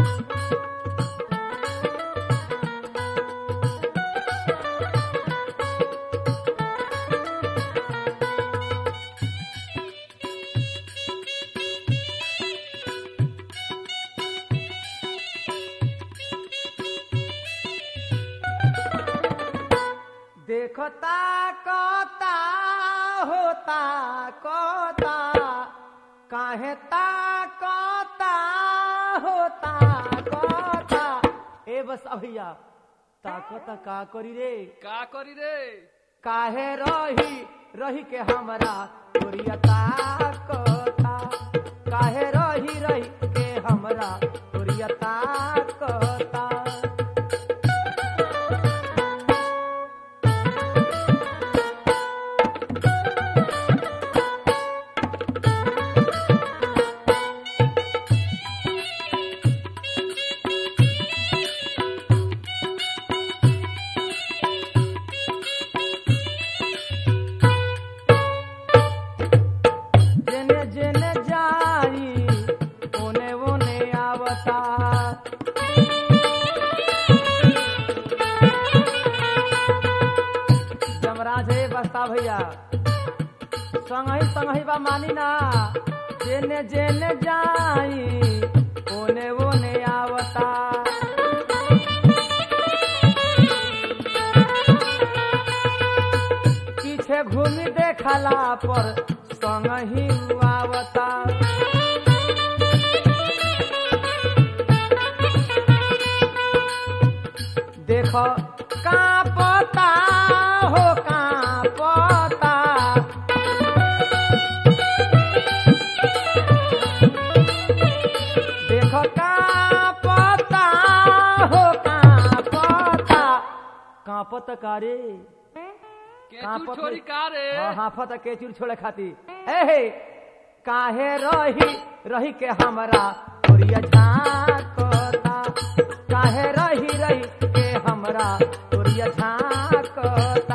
देखता कोता होता कोता काहे ता कोता होता कोता ए बस अभैया ताकता का करी रे का करी रे काहे रही रही के हमरा तोरिया ताकता काहे रही रही के हमरा तोरिया ताकता जेने जेने जाई ओने ओने आवता जमराज हे बस्ता भैया संगही संगही बा मानी ना जेने जेने जाई ओने ओने आवता पीछे घूमी देखला पर संग ही आवता देखो का पता हो का पता देखो का पता हो का पता का पता का रे के कांपत तू छोरी में- का रे हाँ, हाफत के चूर छोड़े खाती ए हे काहे रही रही के हमरा तोरिया झांकता काहे रही रही के हमरा तोरिया झांकता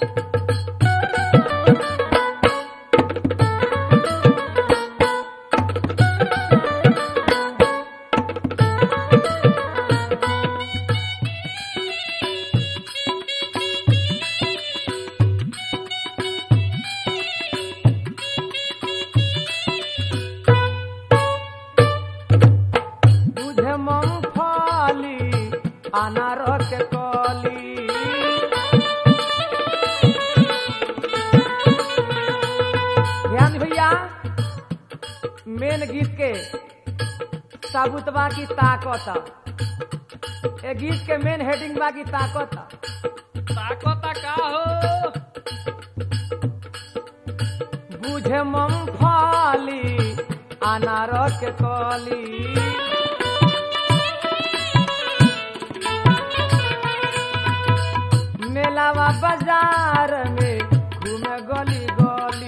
बुझे मूंगफली अनार के कली ध्यान भैया मेन गीत के साबुतबा की ताकत ए गीत के मेन हेडिंग बा की ताकत ताकता का हो बुझे मूंगफली अनार के कली मेलावा बाजार में घूमे गली गली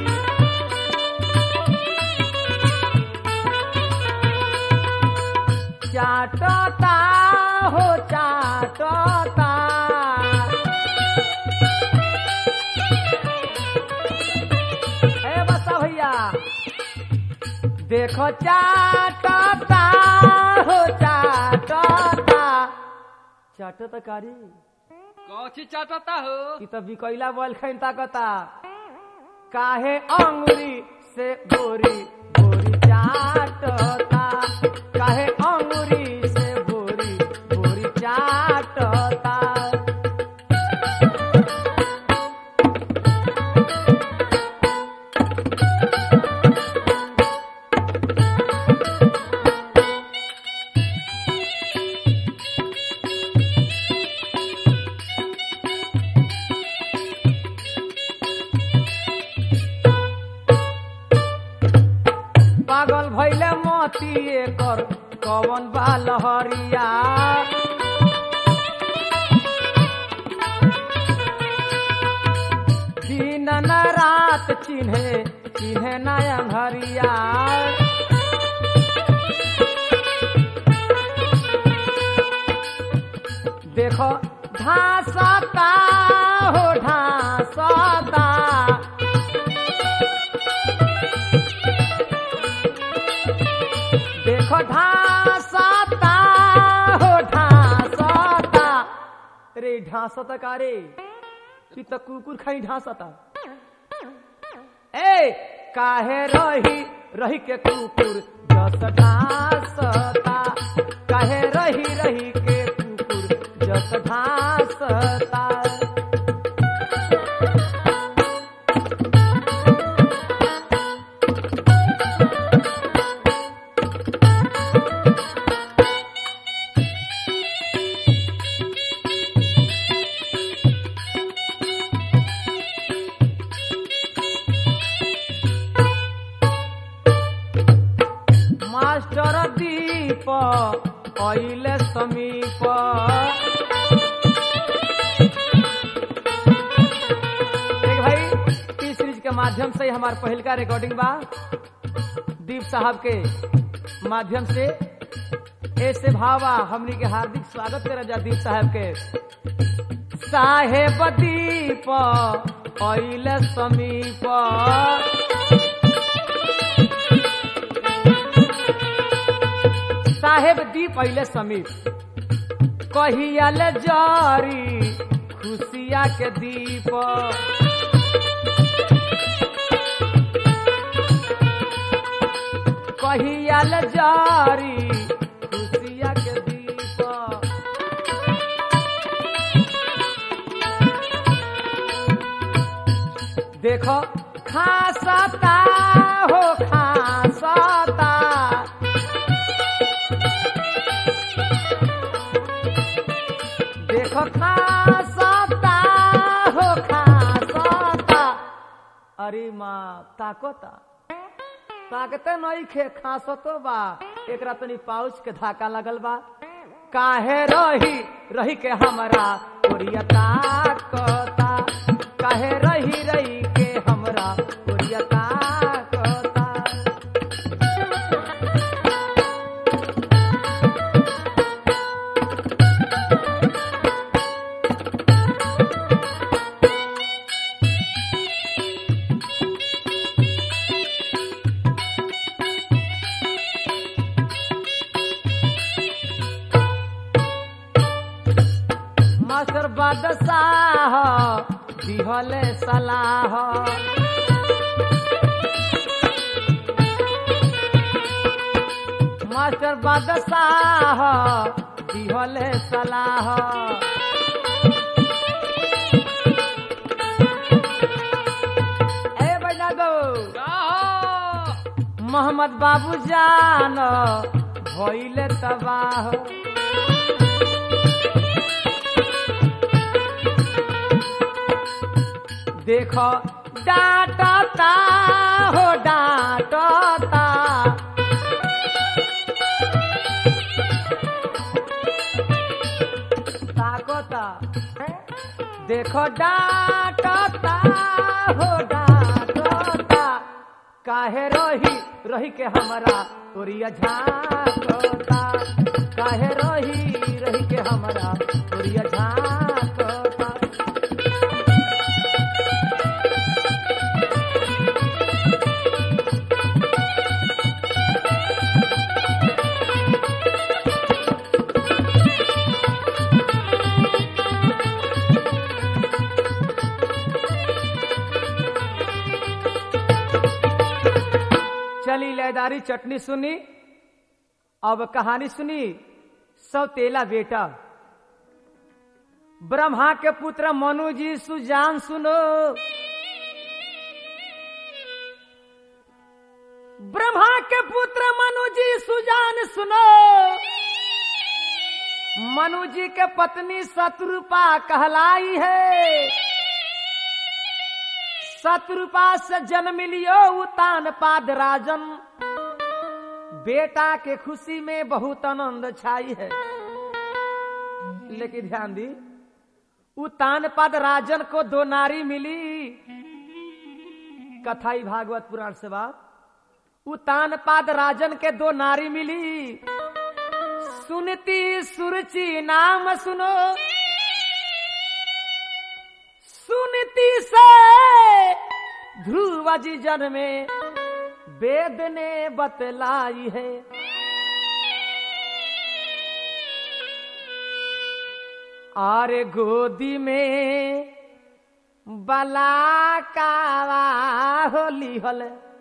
चाटता हो चाटता ए बसा भैया देखो चाटता हो चाटता चाटता कारी कौची चाटता हो कि तो बिकैला बोल खैन ताकता काहे अंगुरी से बोरी बोरी चाटता काहे अंगुरी से बोरी बोरी चाटता पागल भैले मोती एकर कवन बा लहरिया दिन न रात चिन्हे चिन्हे नया घरिया देखो ढासता हो ढासता देखो ढासता ढांसता का रे तू तो कुकुर खाई ढांसता ए काहे रही रही के कुकुर जस ढांसता काहे रही रही के कुकुर जस ढांसता मास्टर दीप अइले समीप देख भाई टी सीरीज के माध्यम से हमार पहिल का रिकॉर्डिंग बा दीप साहब के माध्यम से ऐसे भावा हमनी के हार्दिक स्वागत करे जा दीप साहब के साहेब दीप अइले समीप साहेब दीप अइले समीप कहियल जारी खुशिया के दीप कहियल जारी खुशिया के दीप देखो खासता हो खासता देखो खासता हो खासता अरे माँ ताकता ताकते नहीं खे खासतो बा एकरा तनी पाउच के धाका लगल बा काहे रही रही के हमरा ओरिया ताकता काहे रही रही के हमरा ओरिया ताकता मास्टर बादशाह दिहले सलाह मास्टर बादशाह दिहले सलाह ए बना दो का हो मोहम्मद बाबू जान भइले तबाह देखो डांटता हो डांटता ताकता देखो डांटता हो डांटता काहे रही रही के हमरा तोरिया झांकता काहे रही रही के हमरा तोरिया झांकता चली लयदारी चटनी सुनी अब कहानी सुनी सब तेला बेटा ब्रह्मा के पुत्र मनु जी सुजान सुनो ब्रह्मा के पुत्र मनु जी सुजान सुनो मनु जी के पत्नी शत्रुपा कहलाई है शत्रुपा से जन्म लियो उतान पाद राजन बेटा के खुशी में बहुत आनंद छाई है लेकिन ध्यान दी उतान पद राजन को दो नारी मिली कथाई भागवत पुराण से बात उतान पाद राजन के दो नारी मिली सुनती सुरचि नाम सुनो सुनती से ध्रुव जी जन्मे वेद ने बतलाई है अरे गोदी में बलाकावा होली हल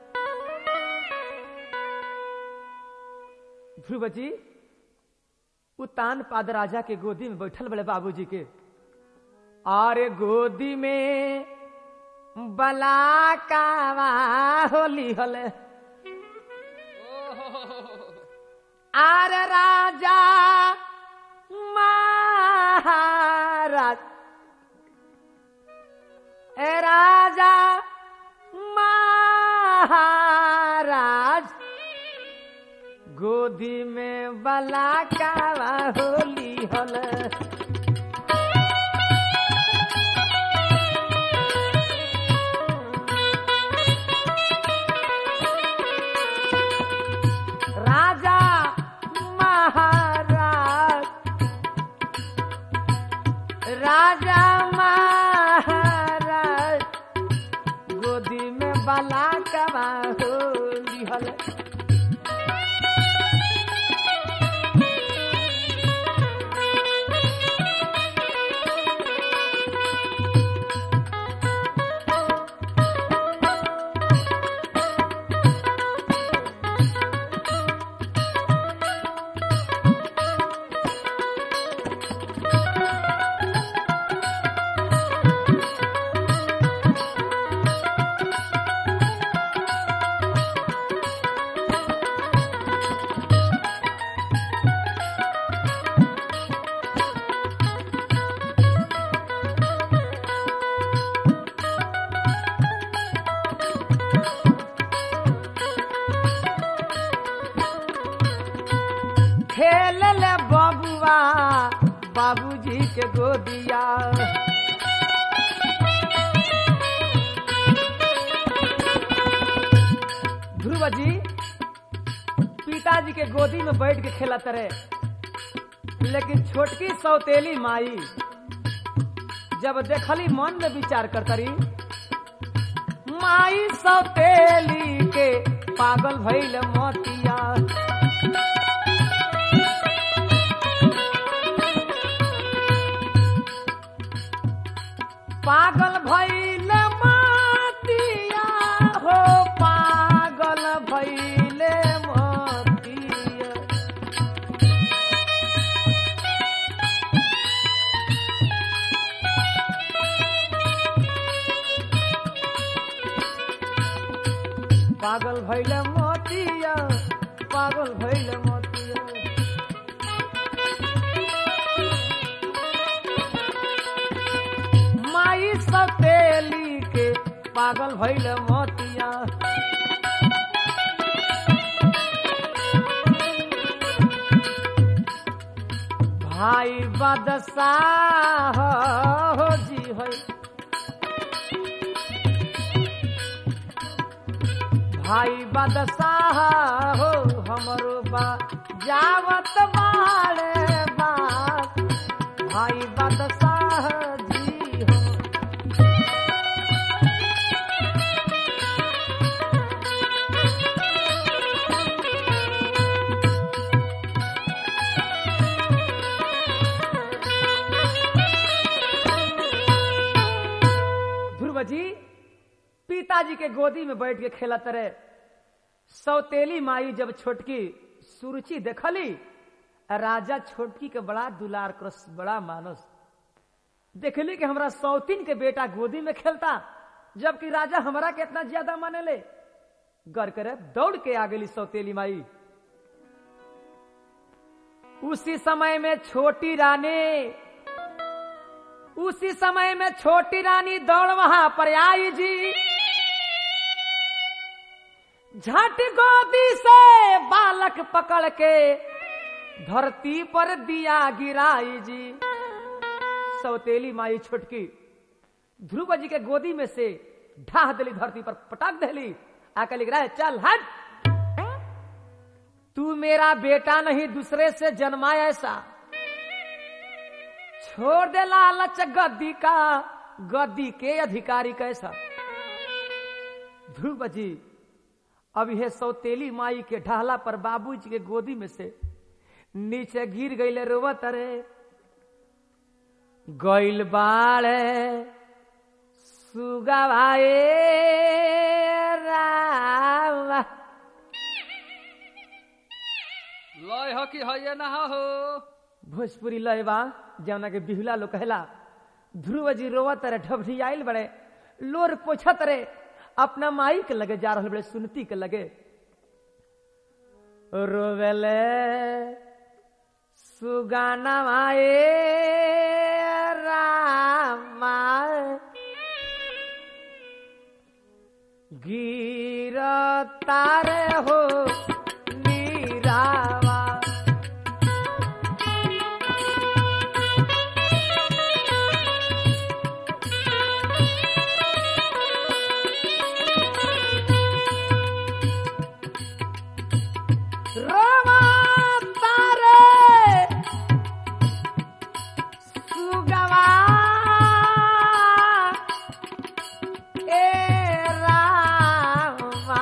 ध्रुव जी उतान पाद राजा के गोदी में बैठल बड़े बाबूजी के अरे गोदी में बलाकावा होली हल आर राजा महाराज ए राजा महाराज गोदी में बलाकावा होली हल राजा महाराज राजा महाराज गोदी में बला कबा होली हल खेल ले बबुआ बाबूजी के गोदिया ध्रुव जी पिताजी के गोदी में बैठ के खेलत रहे लेकिन छोटकी सौतेली माई जब देखली मन में विचार करतरी माई सौतेली के पागल भइल मोतिया पागल भइल मोतिया हो पागल भइल मोतिया पागल भइल मोतिया पागल भइल मोतिया माई सतेली के पागल भइल मोतिया भाई बदशाह हो जी है भाई बदशाह हो हमरो बा जावत बाड़े बात भाई बदशाह जी हो ध्रुव जी पिताजी के गोदी में बैठ के खेलत रहे सौतेली माई जब छोटकी सुरुचि देखली राजा छोटकी के बड़ा दुलार क्रस बड़ा मानस देखली कि हमरा सौतीन के बेटा गोदी में खेलता जबकि राजा हमरा के इतना ज्यादा माने ले गर करे दौड़ के आ गई सौतेली माई उसी समय में छोटी रानी उसी समय में छोटी रानी दौड़ वहां पर आई जी झट गोदी से बालक पकड़ के धरती पर दिया गिराई जी सौतेली माई छोटकी ध्रुव जी के गोदी में से ढाह दिली धरती पर पटक दिली आकर लिख रहा है चल हट तू मेरा बेटा नहीं दूसरे से जन्मा ऐसा छोड़ दे लालच गद्दी का गद्दी के अधिकारी कैसा ध्रुव जी अब यह सौतेली माई के ढाला पर बाबूजी के गोदी में से नीचे गिर गई रोवत रे गइल बाड़े सुगवाए रावा लय हो कि है ना हो भोजपुरी लयबा जौना के बिहुला लोग कहला ध्रुव जी रोवत रे ढबढी आइल बड़े लोर पोछत रे अपना माई के लगे जा रहल बड़े सुनती के लगे रोवेले सुगाना माए रामा गिर तारे हो नीरावा रोमा तारे सुगवा ए रामा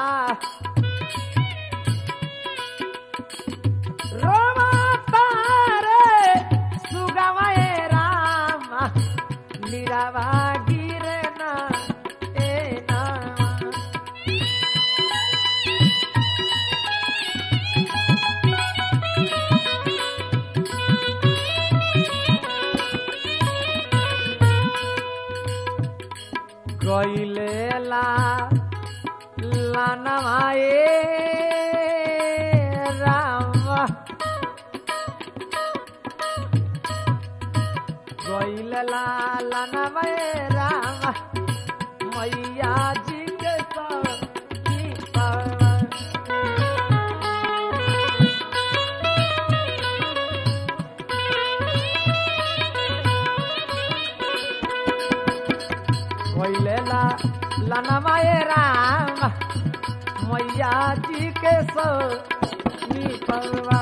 रोमा तारे सुगवा ए रामा नीरावा गिरे ना ए नामा गईले ला लानवाए राम गईले ला लानवाए राम मैया जी के सती पर भैले ला लानवाए राम मैया जी के सो परवा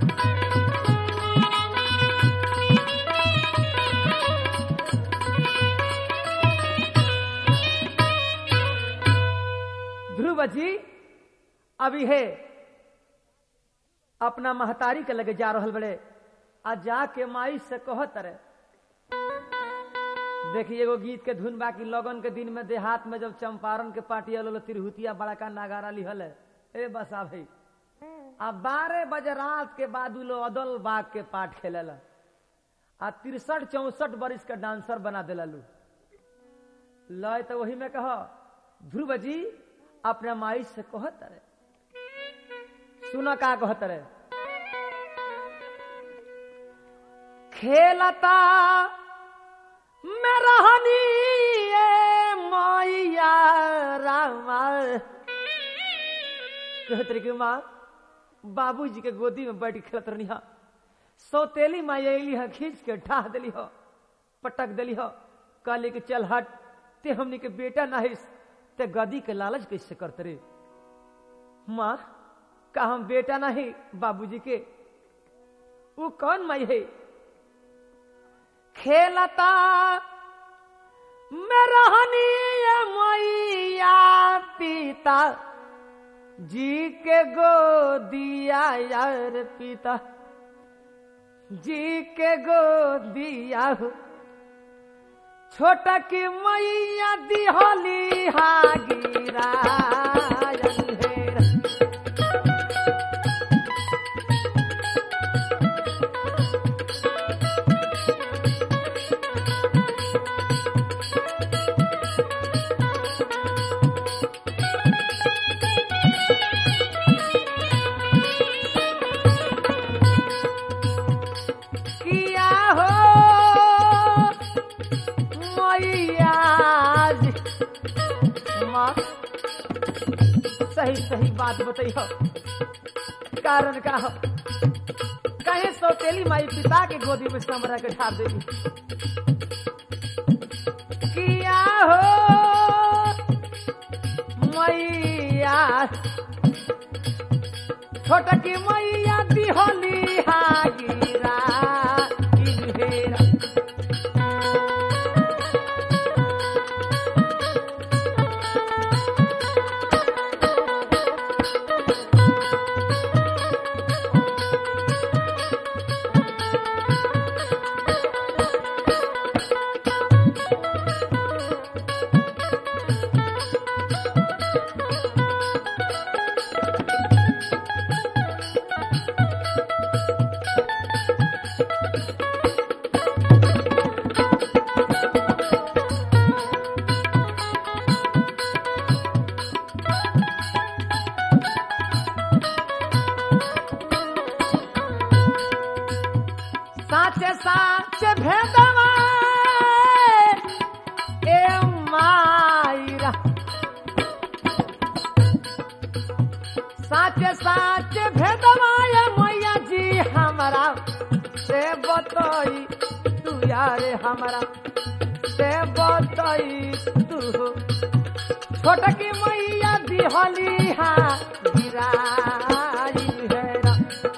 ध्रुव जी अभी है अपना महतारी के लगे जा रहल बड़े आ जाके माई से कहत रहे देखिए एगो गीत के धुन बाकी लगन के दिन में देहात में जब चंपारण के पार्टी अलो तिरहुतिया बड़का नागारा लिहल है ए बसा भाई आ बारह बजे रात के बाद उ लोग अदल बाग के पाठ खेले आ तिरसठ चौसठ बरिस के डांसर बना दिला लू लय तो वही में कह ध्रुव जी अपने माई से कहत रहे सुनो का कहत रहे खेलता मेरा हनी ए मैया रामा कहत रही कि माँ बाबूजी के गोदी में बैठ के खेलत रहनी हा सौतेली माँ अली हा खींच के ठाह दिली हो पटक दिली हो कहली कि चल हट ते हमनी के बेटा ना है ते गदी के लालच कैसे करते रे माँ का हम बेटा नहीं बाबूजी के वो कौन माई है खेलता मेरा हनी मैया पिता जी के गोदिया यार पिता जी के गोदिया हो छोटा की मैया दिहली हागिरा अंधेरा किया हो मैया जी। माँ सही सही बात बताइयो कारण का हो कहे सौतेली माई पिता के गोदी में समरा के ठार देगी किया हो मैया छोटा की मैया दिहली हागिरा इन्हेरा साचे साचे भेदवा ए मायरा साचे साचे भेदवा ए मैया जी हमारा से बतई तू यार हमारा से बतई तू छोटकी मैया दिहली हा गिराई हेरा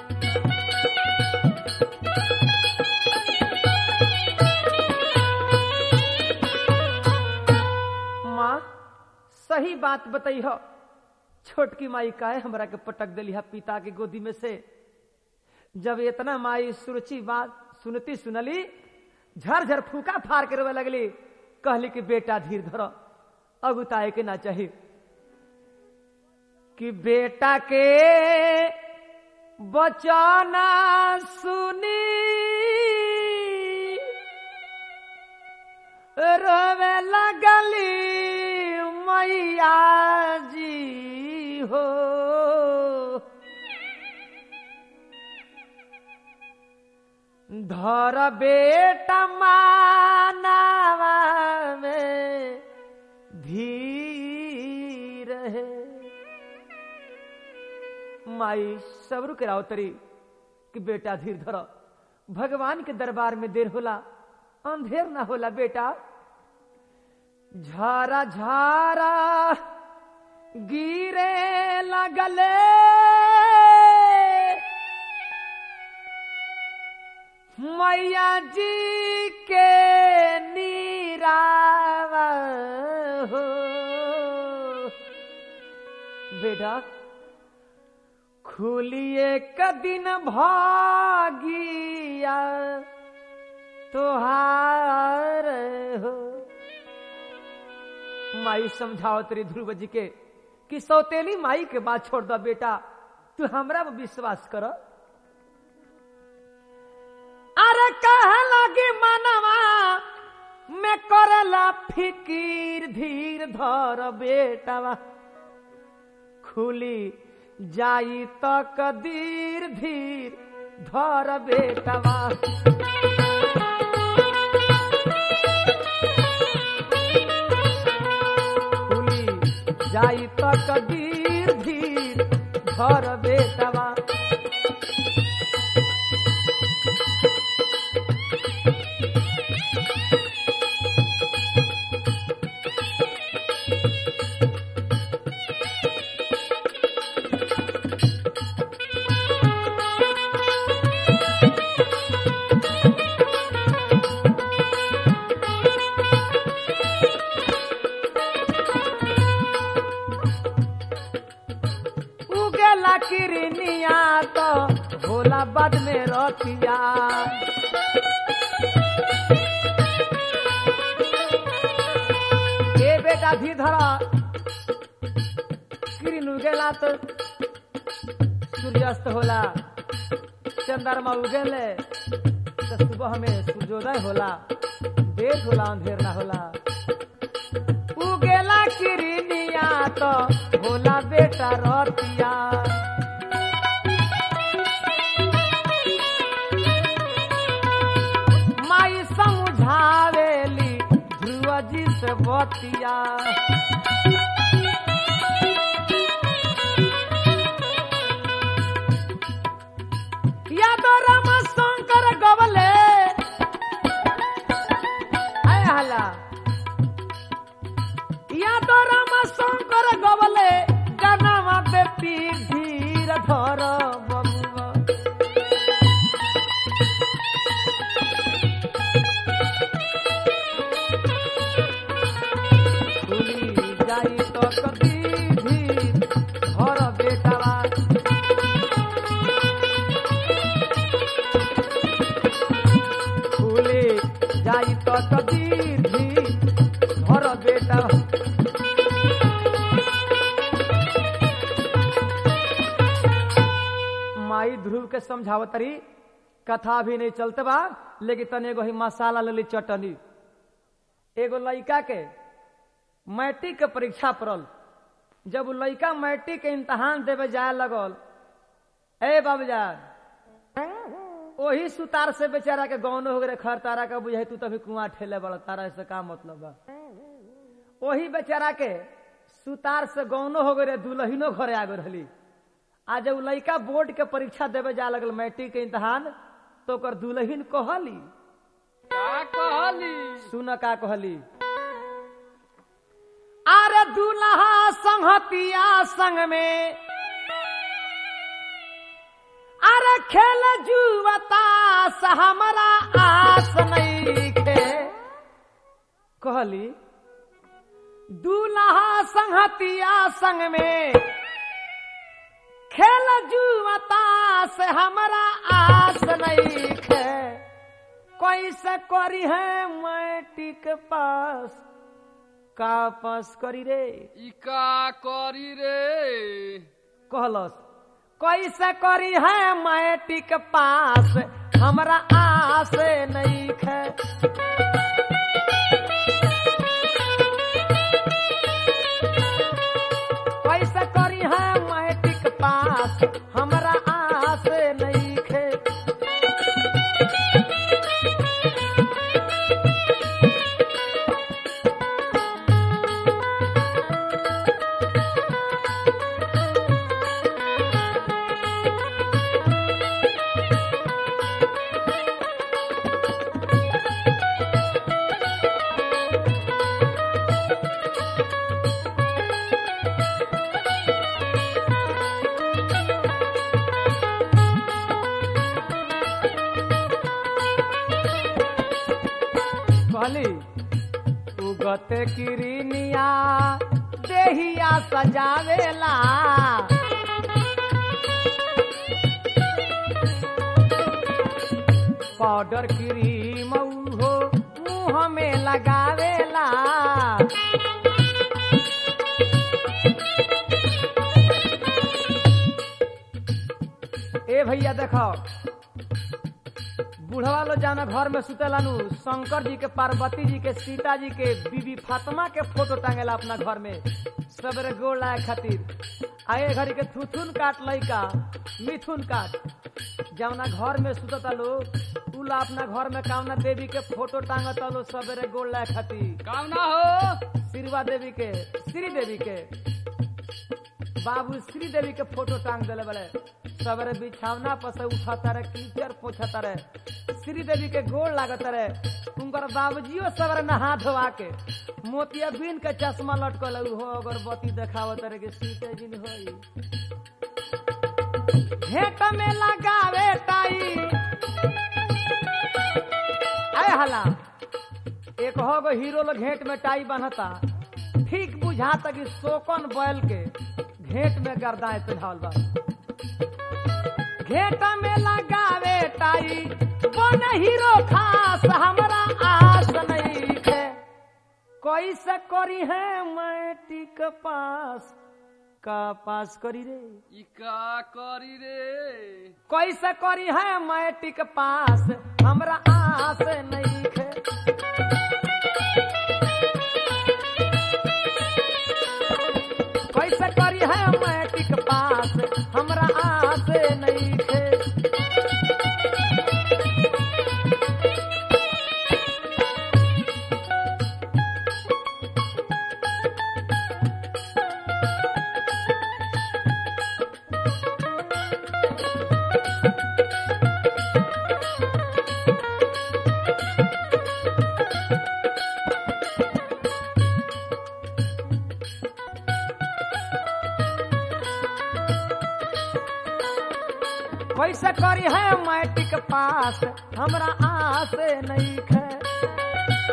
माँ सही बात बताई हो छोटकी माई काहे हमरा के पटक दिली है पिता के गोदी में से जब इतना माई सुरुचि बात सुनती सुनली झर झर फूका फाड़ के रोवे लगली कहली कि बेटा धीर धरो अब उताए के ना चाहिए कि बेटा के बचाना सुनी रोवे लगली मैया जी हो धर बेटा मानावा में धीर है माई सबरू के रावतरी कि बेटा धीर धर भगवान के दरबार में देर होला अंधेर ना होला बेटा झारा झारा गिरे लगले मैया जी के नीरावा हो बेटा खुलिए कदिन भागिया तोहार हो माई समझाओ तेरी ध्रुव जी के कि सौतेली माई के बात छोड़ दो बेटा तू हमरा में विश्वास कर अरे कह लगी मनवा मैं करला फिकीर धीर धर बेटवा खुली जाई तो कदीर धीर धर बेटवा खुली जाई तो कदीर धीर धर बेटवा उगेला किरनिया तो भोला बद में रतिया ए बेटा धी धरा किरिन उगेला तो सूर्यास्त होला चंद्रमा उगेले तो सुबह में सूर्योदय होला देर होला अंधेर ना होला उगेला किरनिया तो होला बेटा रतिया माई समझावेली ध्रुव जी से बतिया यादव राम शंकर गवले आय हला या तो राम शंकर गवले जनमा बेटी धीर धर बबुआ खुली जाई तो कभी धीर धर बेटवा खुली जाई तो कभी धीर धर बेटा माई ध्रुव के समझावतरी कथा भी नहीं चलते बा लेकिन तने एगो ही मसाला लेली चटनी एगो लड़का के मैट्रिक के परीक्षा पड़ल जब उ लड़का मैट्रिक के इम्तहान देवे जाए लगल ए बाबूजान वही सुतार से बेचारा के गौन हो गए खर तारा का बुझाई तू तभी कुआं ठेले बड़ा तारा से का मतलब बा वही बेचारा के सुतार से गौनो हो गए दुल्हनो घरे आ गए रहली आ जब लड़का बोर्ड के परीक्षा देवे जा लगल मैट्रिक के इम्तहान तो ओकर दुल्हन कहली का कहली सुन का कहली अरे दूल्हा संहतिया संग में अरे खेल जुवता से हमारा आस नहीं खे कहली दूल्हा संहतिया संग में खेल जुवता से हमारा आस नहीं खे कैसे करी है मैट्रिक पास का पास करी रे ई का करी रे कहलस कैसे करी है मैट्रिक पास हमरा आस नहीं खे कैसे करी है मैट्रिक पास हमरा आस नहीं खे कहली उगत किरनिया देहिया सजावेला पाउडर क्रीम हो मुंह में लगावेला ए भैया देखो बुढ़वा लो जाना घर में सुतेलानु शंकर जी के पार्वती जी के सीता जी के बीबी फातिमा के फोटो टांगेला अपना घर में सबरे गोड़ लाए खातिर आए घड़ी के थुथुन काट लइका मिथुन काट जवना घर में सुतता लोग उला अपना घर में कामना देवी के फोटो टांगता लो सबरे गोड़ लाए खातिर काम ना हो श्रीवा देवी के श्री देवी के बाबू श्री देवी के फोटो टांग दिले बड़े सबरे बिछावना पर से उठाता रहे कीचड़ पोछता रहे श्री देवी के गोड़ लागत रहे उनकर बाबूजियो सबरे नहा धोआ के मोतिया बीन के चश्मा लटकल हो अगरबत्ती देखावत रहे कि सीते जिन होई घेट में लगावे ताई आय हला एक हो गो हीरो लोग घेट में टाई बनता ठीक बुझाता कि शोकन बैल के घेट में गर्दाए पिढ़ावल बा घेट में लगावे टाई बन हीरो खास हमरा आस नहीं है कैसे करी है मैट्रिक पास का पास करी रे ई का करी रे कैसे करी है मैट्रिक पास हमरा आस नहीं है कैसे करी है मैट्रिक पास हमरा आस नहीं है कैसे करी है मैट्रिक पास हमरा आस नहीं है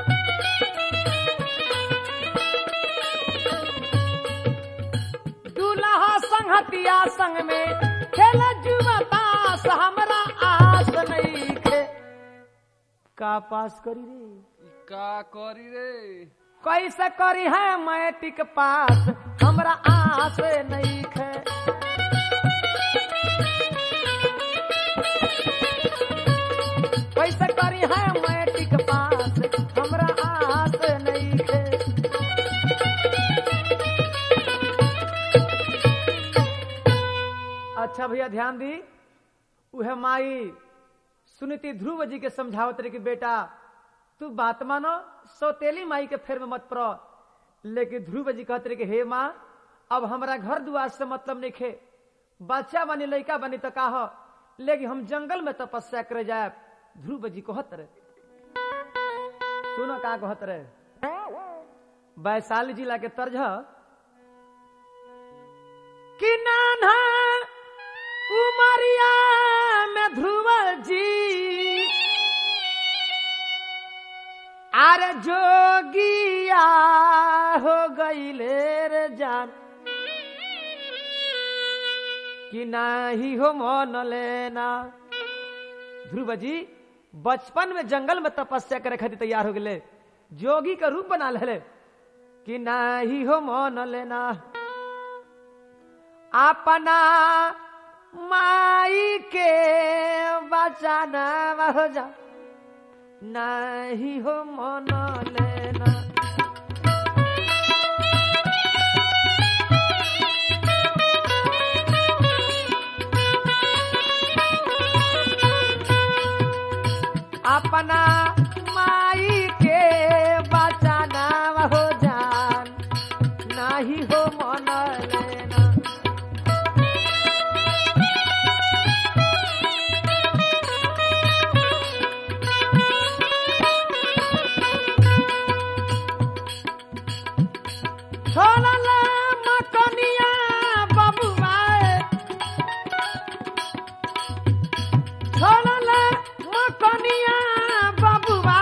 दूल्हा संगतिया संग में खेल जुबतास हमरा आस नहीं है का पास करी रे ई का करी रे कैसे करी है मैट्रिक पास हमरा आस नहीं है कैसे करी है मैट्रिक पास हमरा आस नहीं है अच्छा भैया ध्यान दी उहे माई सुनीति ध्रुव जी के समझावत रहे कि बेटा तू बात मानो सौतेली माई के फेर में मत पड़ो लेकिन ध्रुव जी कहते रहे कि हे माँ अब हमरा घर दुआर से मतलब नहीं खे बच्चा बनी लड़का बनी तो का हो लेकिन हम जंगल में तपस्या करे जाए ध्रुव जी कहत रहे सुनो का कहत रहे वैशाली जिला के तर्ज ह कि नाना उमरिया में ध्रुव जी अरे जोगिया हो गईले रे जान कि नाही हो मन लेना ध्रुव जी बचपन में जंगल में तपस्या करे खातिर तैयार हो गए जोगी का रूप बना ले कि नाही हो मन लेना अपना माई के बचाना हो जा नहीं हो मन लेना अपना माई के बचाना हो जान नहीं हो मन लेना छोड़ला मकनिया बबुआ छोड़ला मकनिया बबुआ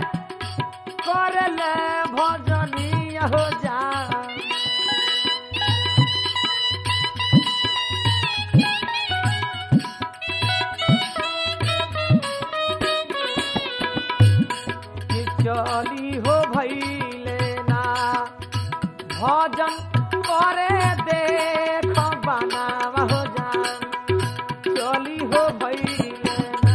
करले भजनिया हो जा कि चली हो भैले ना भजन करे देख बनावा हो जान चली हो भैले ना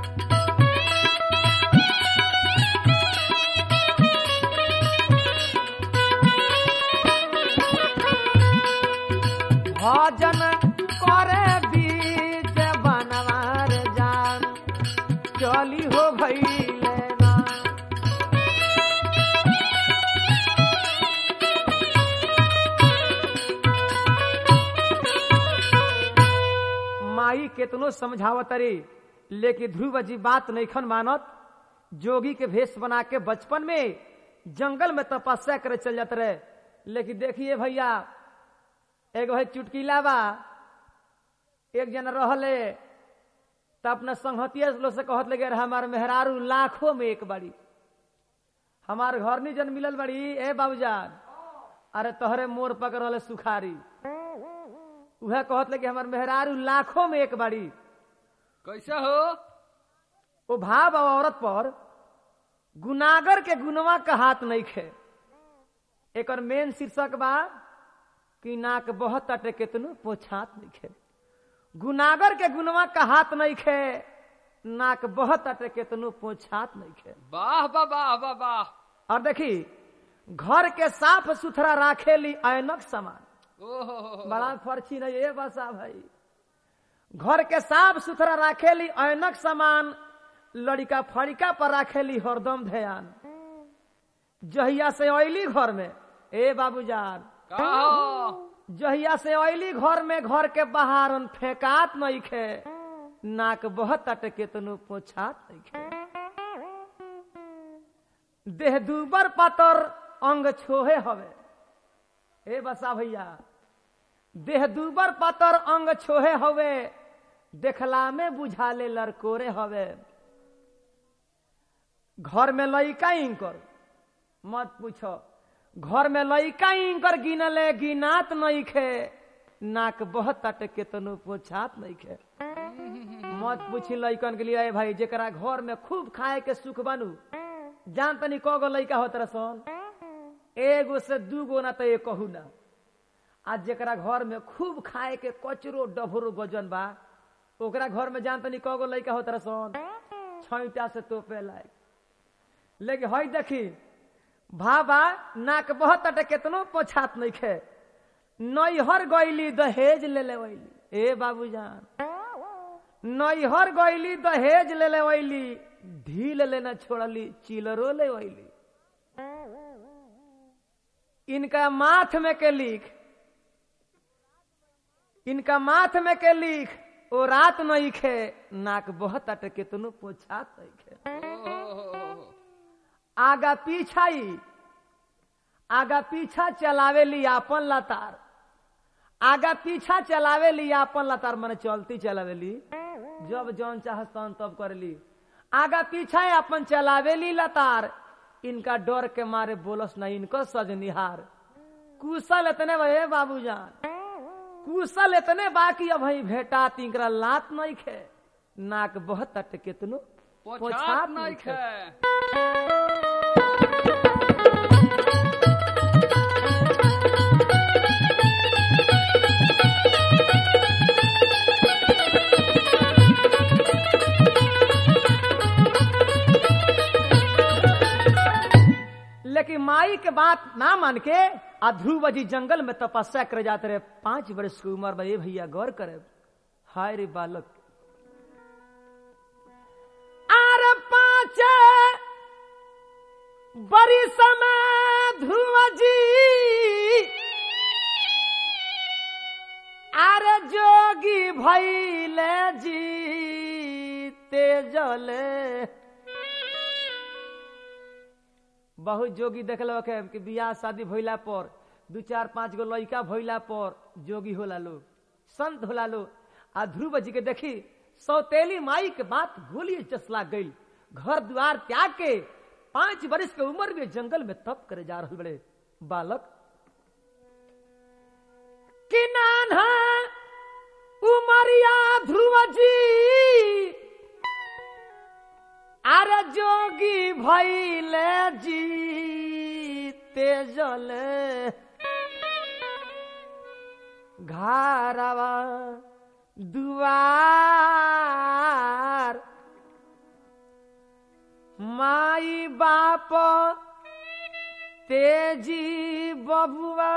भजन करे बीच बनवार जान चली हो भैले ना माई केतनो समझावत रे लेकिन ध्रुव जी बात नैखन मानत जोगी के भेष बना के बचपन में जंगल में तपस्या करे चल जाते रहे लेकिन देखिए भैया एगो है चुटकीला बा एक जन रहले त अपना संहतिया लोग से कहत लगे हमार मेहरारू लाखों में एक बाड़ी हमार घर नहीं जन मिलल बड़ी ए बाबूजान अरे तोहरे मोर पकड़ रहले सुखारी उहे कहत लगे हमार मेहरारू लाखों में एक बाड़ी कैसे हो वो भाव और औरत पर गुनागर के गुनवा का हाथ नहीं खे एक मेन शीर्षक बा कि नाक बहुत अटे केतनो पोछात नहीं खे गुनागर के गुनवा का हाथ नहीं खे नाक बहुत अटे केतनो पोछात नहीं खे वाह वाह वाह वाह वाह और देखी घर के साफ सुथरा राखेली ऐनक सामान ओहो बड़ा फर्ची नहीं ये बसा भाई घर के साफ सुथरा राखेली ऐनक सामान लड़का फड़िका पर राखेली हरदम ध्यान जहिया से अली घर में ए बाबूजान का हो जहिया से अली घर में घर के बाहर फेंकात नहीं खे नाक बहुत अटके तनु पोछात नहीं खे देह दूबर पातर अंग छोहे हवे ए बसा भैया देह दूबर पातर अंग छोहे हवे देखला में बुझाले लड़कोरे हवे घर में लइका इंकर मत पूछो घर में लइका इंकर गिनले गिनात नहीं खे नाक बहुत अटके तनु पोछात नहीं खे मत पूछी लइकन के लिए भाई जेकरा घर में खूब खाए के सुख बनू जान तनी कगो लइका होत रसन एगो से दूगो ना तो एक कहू ना आज जेकरा घर में खूब खाए के कचरो डभरो गजन बा ओकरा घर में जान तनी कगो लइका होत रसन छैटा से तोपे लायक लेकिन हई देखी भाबा नाक बहुत अटे केतनो पोछात नहीं खे नैहर गईली दहेज ले ले वैली ए बाबूजान नैहर गईली दहेज ले ले वैली ढील लेना छोड़ली चिलरो ले वैली इनका माथ में के लिख इनका माथ में के लिख ओ रात नहीं खे नाक बहुत अट केतनो पोछात नहीं खे ओहो आगा पीछाई आगा पीछा चलावेली आपन लतार आगा पीछा चलावेली आपन लतार मने चलती चलावेली जब जौन चाहस तौन तब करली आगा पीछा अपन चलावेली लतार इनका डर के मारे बोलस ना इनको सजनिहार कुशल इतने भे बाबूजान कुशल इतने बाकी अब ही भेटा तिंकरा लात नहीं खे नाक बहुत अट केतनो पोछात नहीं खे लेकिन माई के बात ना मान के आ ध्रुव जी जंगल में तपस्या करे जाते रहे पांच वर्ष की उम्र में ये भैया गौर करे हाय रे बालक आर पांच बड़ी समय ध्रुव जी आर जोगी भैले जी तेजले बहुत जोगी देखल के कि बियाह शादी भइला पर दू चार पांच गो लड़का भइला पर जोगी होला लो संत होला लो आ ध्रुव जी के देखी सौतेली माई के बात गोली चसला गई घर द्वार त्याग के पांच वर्ष के उम्र में जंगल में तप करे जा रहे बड़े बालक कि नाना उमरिया ध्रुव जी अरे जोगी भैले जी तेजले घारवा दुआर माई बाप तेजी बबुआ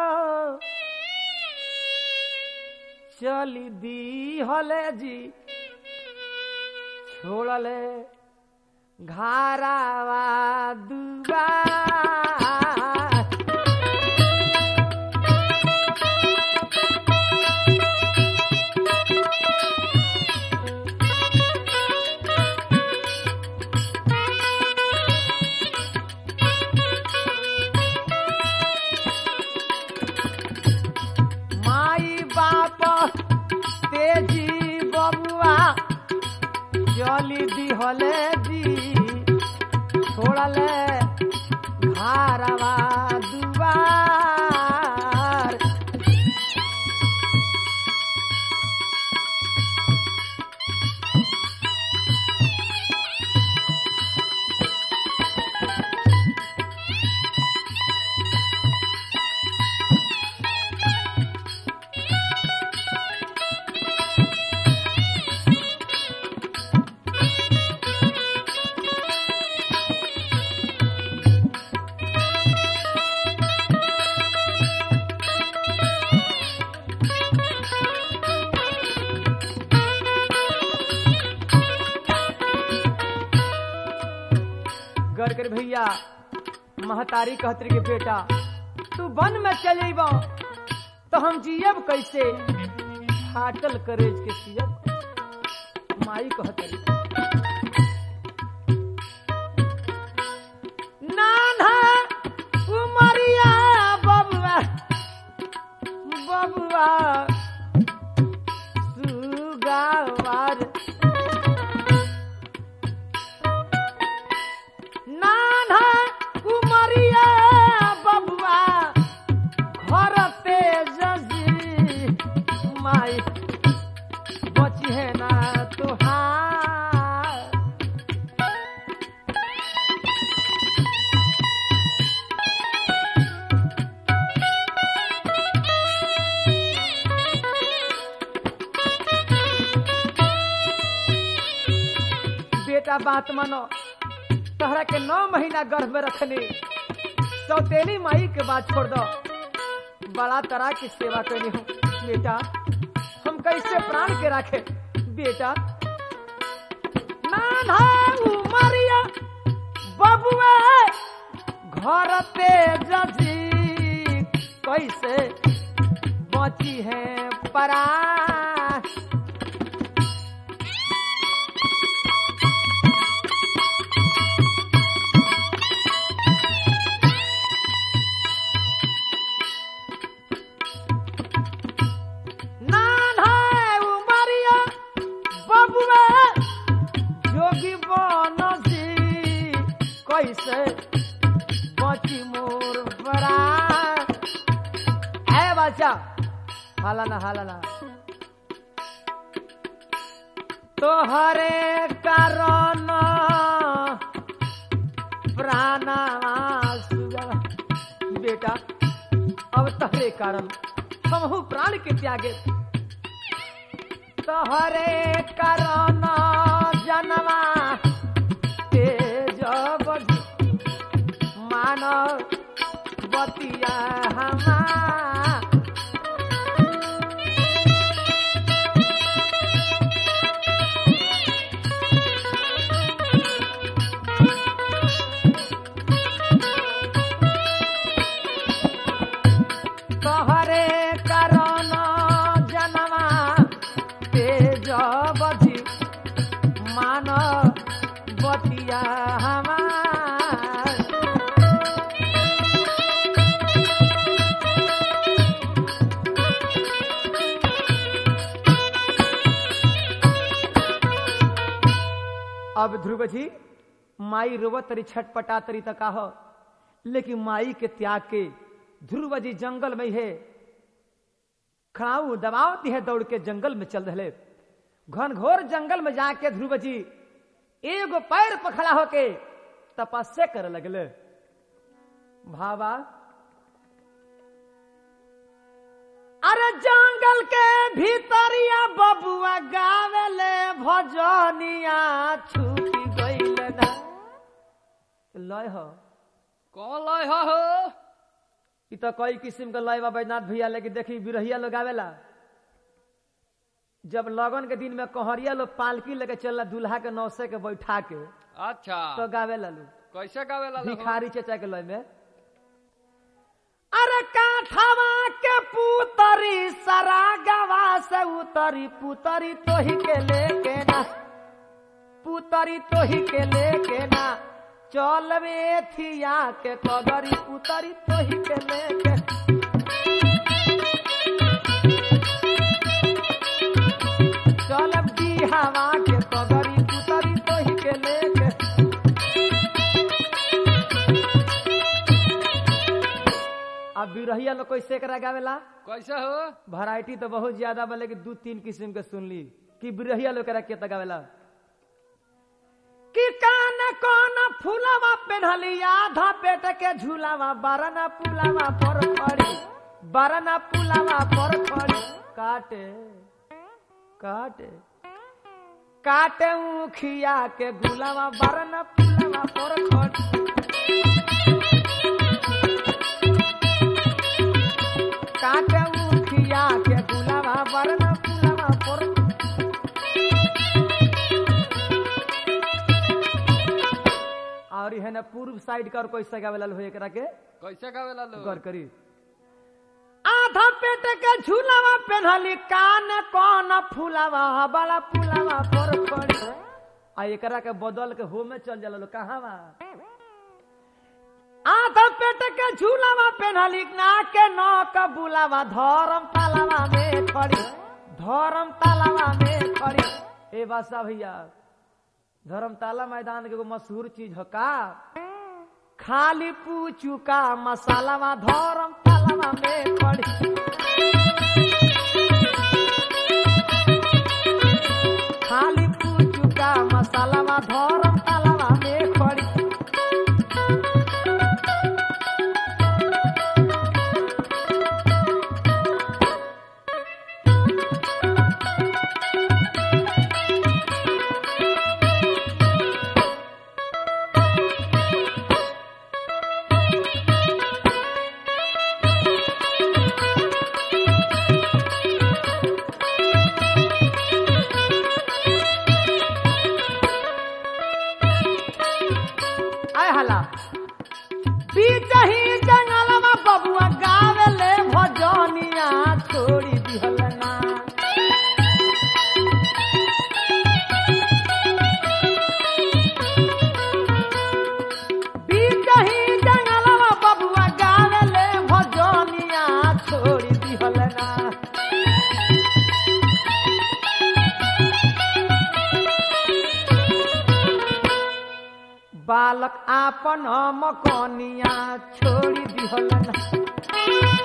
चली दी हले जी छोड़ले घारावा दुआर माई बाप तेजी बबुआ चली दिहले जी छोड़ले घारवा दुआर गड़ कर भैया महतारी कहतरी के बेटा तू वन में चले तो हम जियब कैसे फाटल करेज के सियब माई कहतरी नाना उमरिया बबुआ बबुआ सुगावार नाना उमरिया बबुआ घर तेजसी माई बची है ना तुहार बेटा बात मानो तहरा के नौ महीना गर्भ में रखनी सौतेली माई के बात छोड़ दो बड़ा तरह की सेवा करनी हूँ बेटा हम कैसे प्राण के रखे बेटा भरते जजी कैसे बची है परा नान है उमरिया बबुआ जोगी बनसी कैसे बची मोर बड़ा है बच्चा हाला ना हाला ना तोहरे कारण प्राणा बेटा अब तहरे कारण हमहू प्राण के त्यागे तोहरे कारण जनवा तेज मान बतिया हमार तोहरे कारण जनवा तेज बधी मान बतिया हमार अब ध्रुव जी माई रोवत तरी छटपटा तरी तक कह लेकिन माई के त्याग के ध्रुव जी जंगल में है खड़ाऊ दबावती है दौड़ के जंगल में चल रहे घनघोर जंगल में जाके ध्रुव जी एगो पैर पर खड़ा होके तपस्या करे लगले भावा अरे जंगल के भीतरिया बबुआ गावेले भजनिया छूटी गईल ना लय हो कौन लय हो हो इ तो कई किस्म के लय बा बैजनाथ भैया लेकिन देखी बिरहिया लोग आवेला जब लगन के दिन में कहरिया लोग पालकी लेके चलला दूल्हा के नौसे के बैठा के अच्छा तो गावेला लोग कैसे गावेला लोग? भिखारी चचा के लय में अरे काठवा के पुतरी सरा गवा से उतरी पुतरी तोही के लेके ना पुतरी तोही के लेके ना चल थिया के कदरी पुतरी तोही के लेके चल हवा के कदरी पुतरी तोही के लेके अब बिरहिया लोग कैसे करा गावेला कैसे हो वैरायटी तो बहुत ज्यादा बा लेकिन दू तीन किस्म के सुन ली कि बिरहिया लोग करा के गावेला कि कान कौन फूलवा पेन्हली आधा पेट के झूलावा बारना पुलावा पर खड़ी बारना पुलावा पर खड़ी काटे काटे काटे उखिया के गुलावा बारना पुलावा पर खड़ी काटे उखिया के गुलावा बारना पुलावा पर और है ना पूर्व साइड का और कैसे गावेला हो एकरा के कैसे गावेला लोग गौर करी आधा पेट के झूलावा पेन्हली कान कौन फूलावा बड़ा फूलावा पर पड़ी आ एकरा के बदल के हो में चल जाला लो कहाँ बा आधा पेट के झूलावा पेन्हली ना के नौ का बुलावा धर्म तालावा में खड़ी धर्म तालावा में खड़ी ए बासा भैया धर्मताला मैदान के एगो मशहूर चीज हो का खाली पूछू का मसालावा धर्म तालावा में खड़ी खाली पूछू का मसालावा धर्म तालावा में खड़ी आय हला बीच बालक आपन मकनिया छोड़ी दिहलन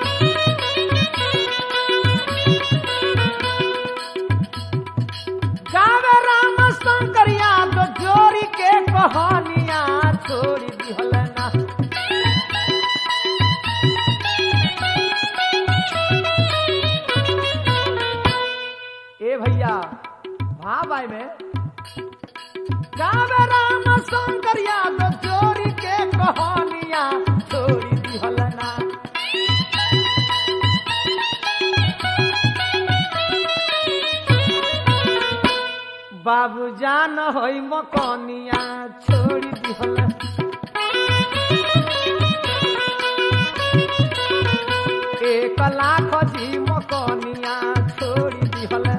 गावे राम शंकर यादव जोड़ी के कहानिया छोड़ी दिहलना ए भैया भाई में गावे राम शंकर यादव जोड़ी के कहानिया छोड़ी दिहलना बाबू जान होई मकनिया छोड़ी दिहलना एक लाख जी मकनिया छोड़ी दिहलना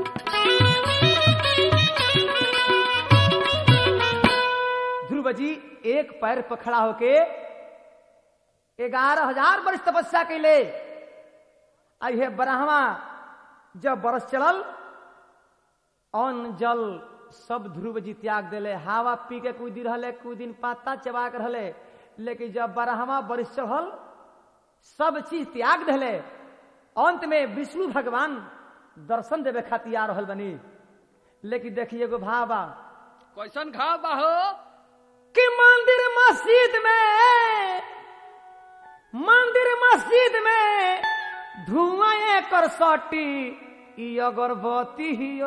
ध्रुव जी एक पैर पर खड़ा होके ग्यारह हजार वर्ष तपस्या कैले अहे ब्रह्मा जब बरस चलल अन्न जल सब ध्रुव जी त्याग दिले हवा पी के कुछ दिन रहले कुछ दिन पाता चबा के रहले लेकिन जब ब्रह्मा बरस चढ़ल सब चीज त्याग दिले अंत में विष्णु भगवान दर्शन देवे खातिर आ रहल बनी लेकिन देखिए एगो भावा कैसन घाव बा हो कि मंदिर मस्जिद में मंदिर मस्जिद में धुआं एकर सटी ई अगरबत्ती हियो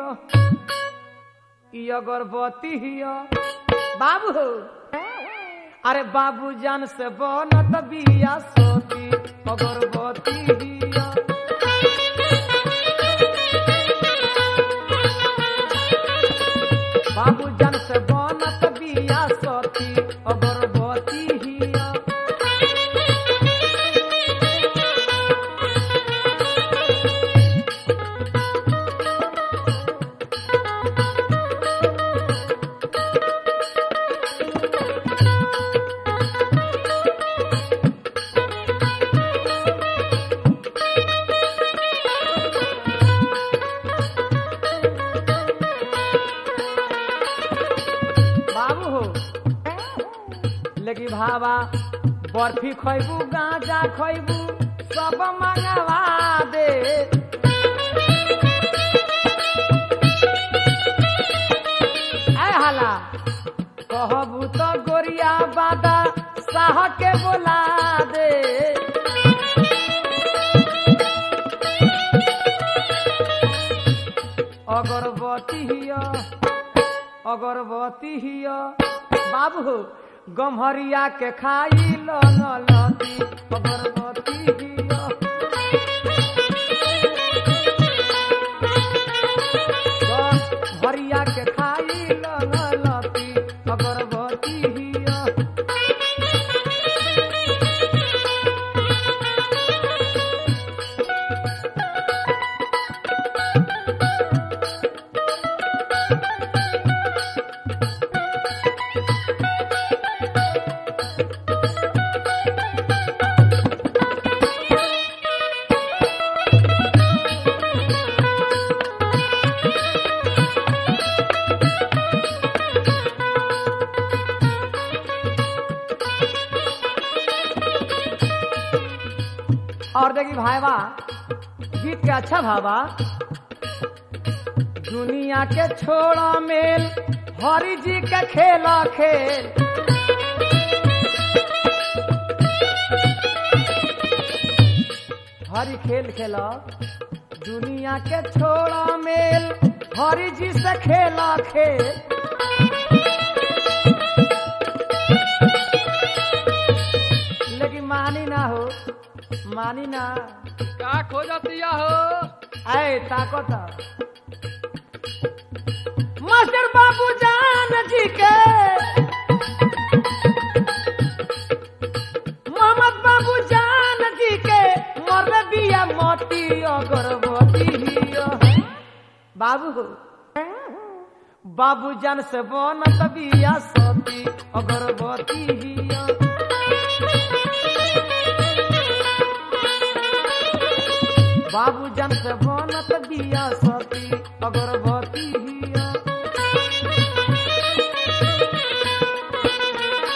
ई अगरबत्ती हियो बाबू हो अरे बाबू जान से बनत बिया सोती अगरबत्ती हियो बाबू जन से बनत बिया सती अगरबत्ती हिया बाबू हो लेकिन भावा बर्फी खैबू गांजा खैबू सब मंगवा दे ऐ हाला कहबू तो गोरिया बादा साह के बोला दे अगरबत्ती हिया अगरबत्ती हिया बाबू हो गम्हरिया के खाई लती अगरबत्ती हिया गम्हरिया के खाई लती अगरबत्ती हिया और देखी भाईवा गीत के अच्छा भावा दुनिया के छोड़ा मेल हरि जी के खेला खेल हरि खेल खेला दुनिया के छोड़ा मेल हरि जी से खेला खेल लेकिन मानी ना हो मानी ना का खोजत दिया हो आए ताकत मास्टर बाबू जान जी के मोहम्मद बाबू जान जी के मर बिया मोती अगरबत्ती हिया। बाबू हो बाबू जान से बनत बिया सती अगरबत्ती हिया बाबू जन से बनत बिया सती अगरबत्ती हिया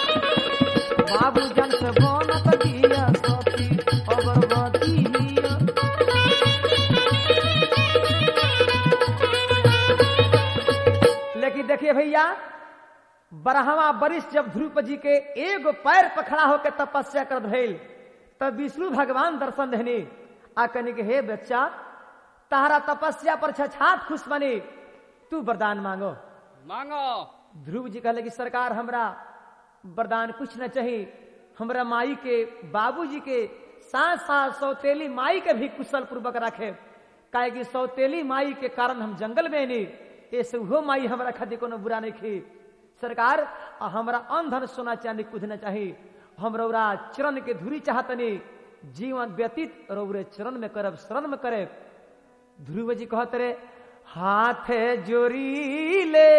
भैया बरहवा वरिष्ठ जब ध्रुव जी के एगो पैर पर खड़ा होकर तपस्या कर भइल तब विष्णु भगवान दर्शन देने आ कहने के हे बच्चा तारा तपस्या पर छछात खुश बने तू वरदान मांगो मांगो ध्रुव जी कहले कि सरकार हमरा वरदान कुछ न चाहिए हमरा माई के बाबूजी के साथ साथ सौतेली माई के भी कुशल पूर्वक रखे काहे कि सौतेली माई के कारण हम जंगल में नहीं ऐसे वो माई हमरा खातिर कोनो बुरा नहीं खी सरकार आ हमरा अंधन सोना चांदी कुछ न चाहिए हम रौरा चरण के धुरी चाहतनी जीवन व्यतीत रौरे चरण में करब शरण में करे ध्रुव जी कहत रे हाथ जोरी ले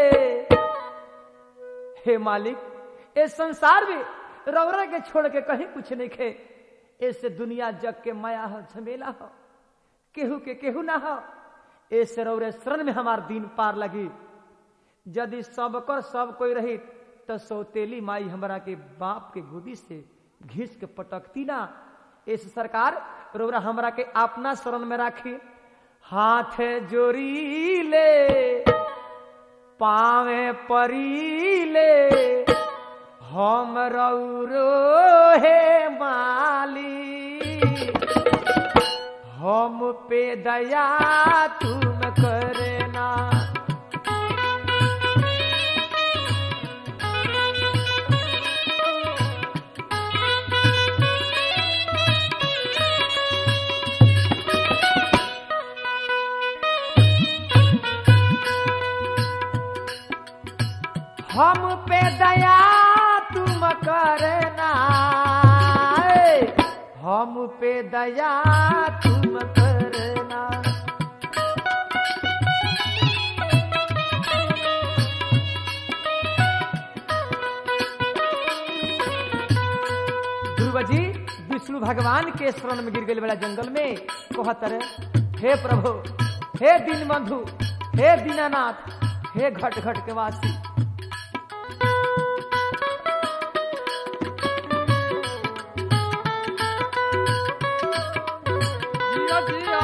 हे मालिक इस संसार में रौरा के छोड़ के कहीं कुछ नहीं खे ऐसे दुनिया जग के माया हो झमेला हो केहू के केहू ना हो ऐसे रौरे शरण में हमार दिन पार लगी यदि सबकर सब कोई रही तो सौतेली माई हमरा के बाप के गोदी से घिस के पटकती ना इस सरकार रौरा हमरा के अपना शरण में राखी हाथ जोरी ले पावे परी ले हम रौरो हे माली हम पे दया तुम करना हम पे दया तुम करना ए, हम पे दया तुम करना ध्रुव जी विष्णु भगवान के शरण में गिर गए बड़ा जंगल में कहत रहे हे प्रभु हे दीन बंधु हे दीनानाथ हे घट घट के वासी जिया जिया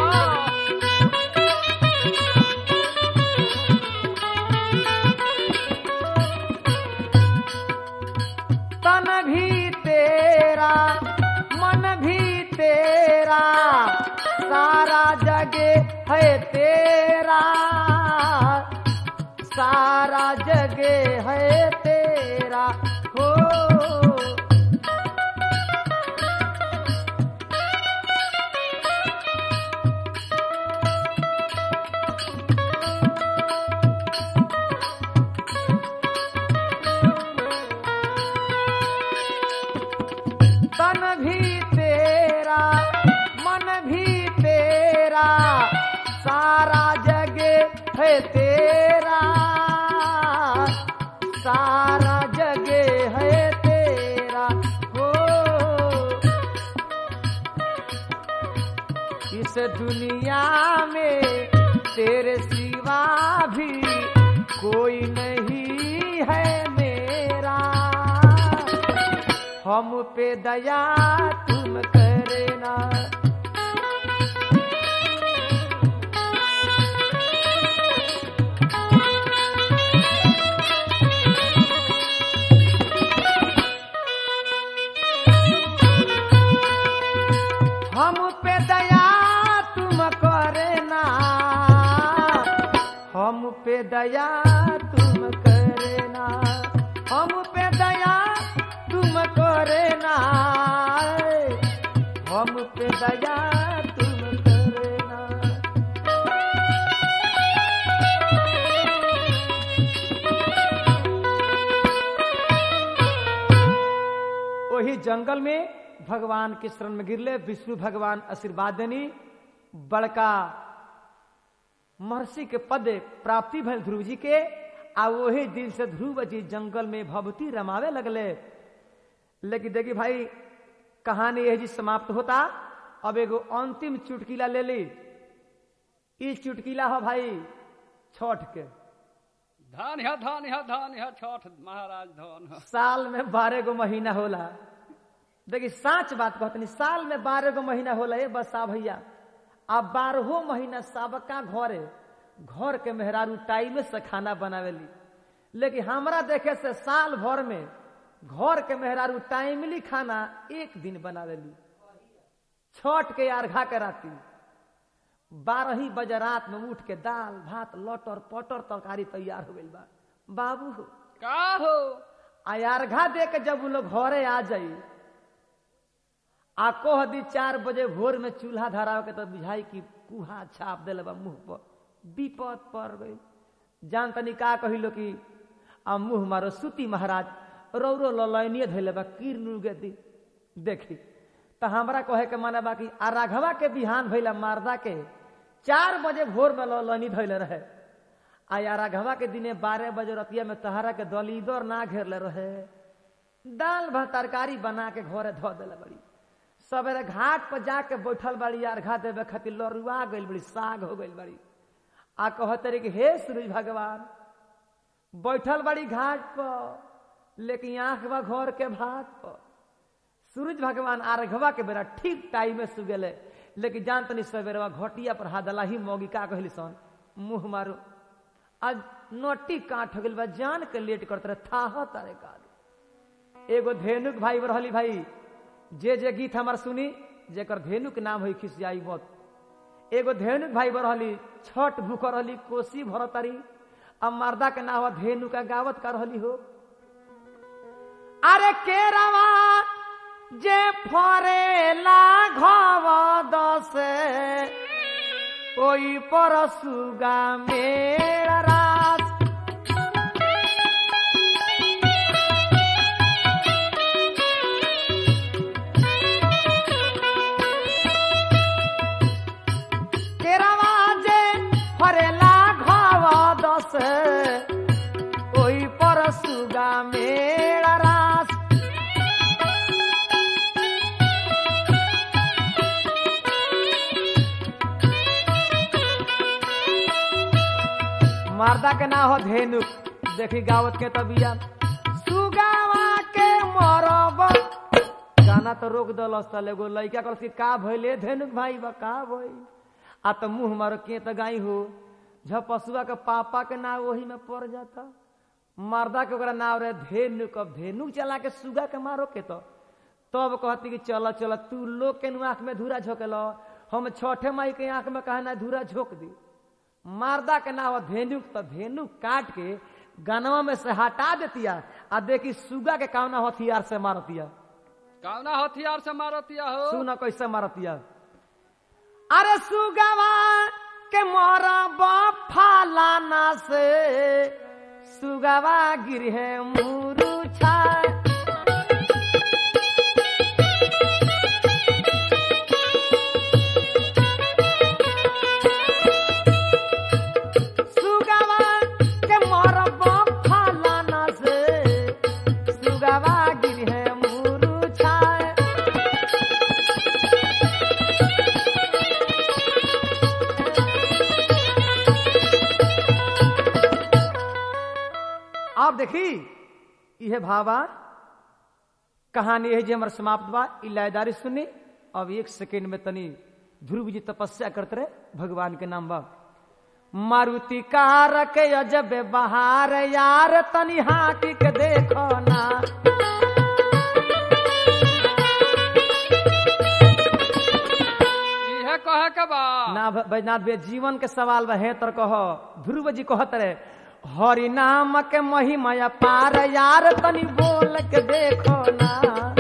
तन भी तेरा मन भी तेरा सारा जगे है तेरा सारा जगे है तेरा हो तन भी तेरा मन भी तेरा सारा जगे है तेरा सारा जगे है तेरा हो इस दुनिया में तेरे सिवा भी कोई नहीं है मेरा हम पे दया तुम करना हम पे दया तुम करना हम पे दया तुम करना हम पे दया तुम करना हम पे दया तुम करना वही जंगल में भगवान के शरण में गिरले विष्णु भगवान आशीर्वाद देनी बड़का महर्षि के पद प्राप्ति भल ध्रुव जी के आ वही दिन से ध्रुव जी जंगल में भवती रमावे लगले लेकिन देखी भाई कहानी यह जी समाप्त होता अब एगो अंतिम चुटकीला ले ली ई चुटकीला हो भाई छठ के धान है धान है धान है छठ महाराज धान है साल में बारह गो महीना होला देखी साच बात कहतनी साल में बारह गो महीना होला ये बसा भैया आ बारहो महीना सबका घरे घर के मेहरारू टाइम से खाना बनावेली लेकिन हमरा देखे से साल भर में घर के मेहरारू टाइमली खाना एक दिन बना देली छठ के अर्घा के राती बारह ही बजे रात में उठ के दाल भात लटर पटर तरकारी तैयार हो गई बा बाबू हो का हो आ अर्घा दे के जब उ लोग घरे आ जाई आ कोह दी चार बजे भोर में चूल्हा धराव के तो बुझाई कि कुहा छाप दिले बा मुंह पर विपद पड़ गई जान तनी का कहिलो कि आ मुंह मारो सुती महाराज रौरो ललैनिए धैले बा कीर नुगे दी देखी तो हमरा कहे के माने बा कि आ राघवा के बिहान भइला मारदा के चार बजे भोर में ललैनी धैले रहे आ या राघवा के दिने बारह बजे रतिया में तहरा के दलीदर ना घेरले रहे दाल भात तरकारी बना के घरे धो दिले बड़ी सवेरे घाट पर जाके बैठल बड़ी अर्घा देवे खातिर लरुआ गइल बड़ी साग हो गइल बड़ी आ कहते रही कि हे सूरज भगवान बैठल बड़ी घाट पर लेकिन आंख बा घर के भात पर सूरज भगवान अर्घवा के बेरा ठीक टाइम में सुगेले लेकिन जान तनी सवेरे घटिया पर हादला ही मौगी का कहली सन मुंह मारो आज नोटी काट हो गइल बा जान के लेट करते रहे थाह तारे काल एगो धेनुक भाई रहली भाई जे जे गीत हमार सुनी जेकर धेनुक नाम होई खिसियाई मत एगो धेनुक भाई रहली छठ भूख रहली कोसी भरतारी अब मर्दा के नाम धेनु का गावत का रहली हो अरे केरवा जे फरेला घव दसे ओई पर सुगा मेरा रात केरवा जे फरेला घव दसे ओई पर सुगा मेरा रात मारदा के ना हो धेनु देखी गावत के तबिया सुगावा के मरब गाना तो रोक दलस तल एगो लइका कहलस कि का भइले धेनुक भाई बा का भइल आ त मुंह मारो के त गाई हो जब पशुआ के पापा के नाव वही में पड़ जाता मर्दा के ओकरा नाव रहे धेनुक अब धेनुक चला के सुगा के मारो के तो तब कहती कि चल चल तू लोग के नु आंख में धूरा झोंकेल हम छठे माई के आंख में कहे ना धूरा झोंक दी मारदा के नाव धेनुक तो धेनुक काट के गनवा में से हटा देतिया आ देखी सुगा के कावना हथियार से मारतिया कौना हथियार से मारतिया हो सुना कैसे मारतिया अरे सुगवा के मरब फालाना से सुगवा गिरहे मुरुछा सुगवा के मरब फालाना से सुगवा गिरहे मुरुछा आप देखी यह भावा कहानी है जे हमार समाप्त बा ई लायदारी सुनी अब एक सेकेंड में तनी ध्रुव जी तपस्या करते रहे भगवान के नाम बा मारुति कार के अजब बहार यार तनी हाटी के देखो ना इहे कहे के बा ना भ- बैजनाथ भैया जीवन के सवाल बा हे तर कह ध्रुव जी कहत रहे हरि नाम के महिमा पार यार तनी बोल के देखो ना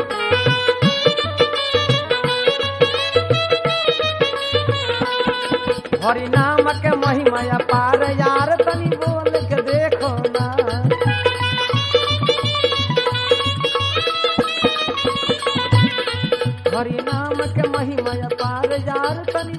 हरि नाम के महिमा पार यार तनी बोल के देखो ना हरि नाम के महिमा पार यार तनी